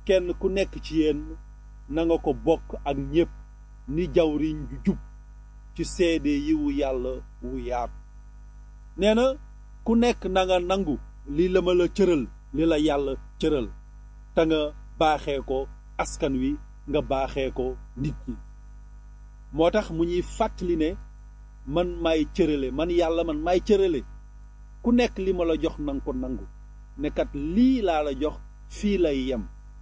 kenn ku nekk ci yéen na nga ko bokk ak ñépp ni jawriñ ju jub ci seede yiwu yàlla wu yaatu nee na ku nekk na nga nangu li la ma la cëral li la yàlla cëral te nga baaxee ko askan wi nga baaxee ko nit ñi moo tax mu ñuy fàttali ne man maay cërale man yàlla man maay cërale ku nekk li ma la jox nanga ko nangu ne kat lii laa la jox fii lay yem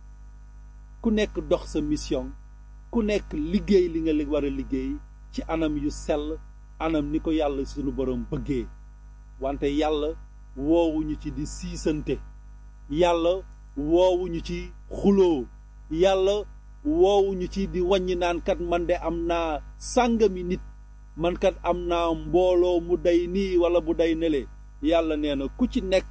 ku nekk dox sa mission ku nekk liggéey li nga li war a liggéey ci anam yu sell anam ni ko yàlla sunu borom bëggee wante yàlla woowuñu ci di siisante yàlla woowuñu ci xuloo yàlla woowuñu ci di wàññi naan kat man de am naa sàngami nit man kat am naa mbooloo mu day nii wala bu day nele yàlla nee na ku ci nekk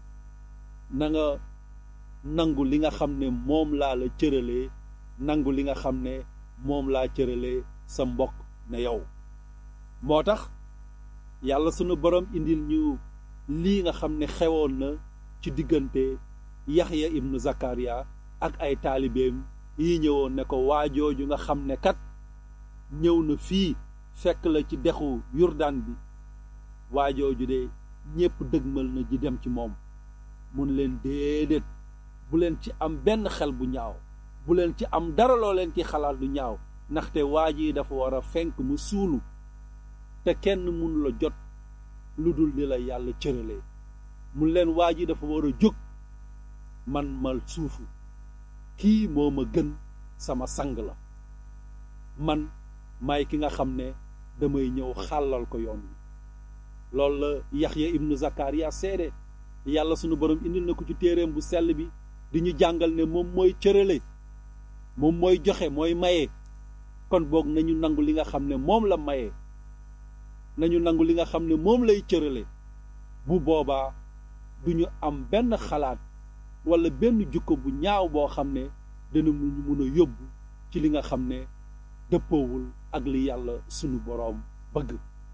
na nga nangu li nga xam ne moom laa la cëralee nangu li nga xam ne moom laa cëralee sa mbokk ne yow moo tax yàlla sunu borom indil ñu lii nga xam ne xewoon na ci diggante yaxya ibnu zakariya ak ay taalibeem yi ñëwoon ne ko waajooju nga xam ne kat ñëw na fii fekk la ci dexu yurdaan bi waajooju de ñépp dëgmal na ji dem ci moom mun leen déedéet bu leen ci am benn xel bu ñaaw bu leen ci am dara loo leen ci xalaat lu ñaaw ndaxte waa ji dafa war a fenk mu suulu te kenn mun la jot lu dul di la yàlla cëralee mun leen waa ji dafa war a jóg man ma suufu kii moo ma gën sama sang la man may ki nga xam ne damay ñëw xàllal ko yoon wi loolu la yaxya ibnu zakariya seede yàlla sunu borom indil na ko ci téeréem bu sell bi di ñu jàngal ne moom mooy cërale moom mooy joxe mooy maye kon boog nañu nangu li nga xam ne moom la maye nañu nangu li nga xam ne moom lay cërale bu boobaa du ñu am benn xalaat wala benn jukko bu ñaaw boo xam ne dana mu ñu mun a yóbbu ci li nga xam ne dëppoowul ak li yàlla sunu boroom bëgg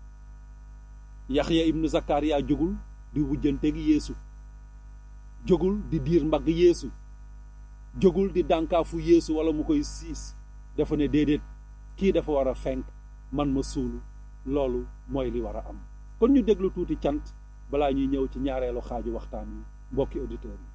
yaxya ibnu zakariya jógul di wujjante gi yeesu jógul di diir mbagg yeesu jógul di dànkaafu yeesu wala mu koy siis dafa ne déedéet kii dafa war a fenk man ma suulu loolu mooy li war a am kon ñu déglu tuuti cant balaa ñuy ñëw ci ñaareelu xaaju waxtaan wi mbokki auditeurs yi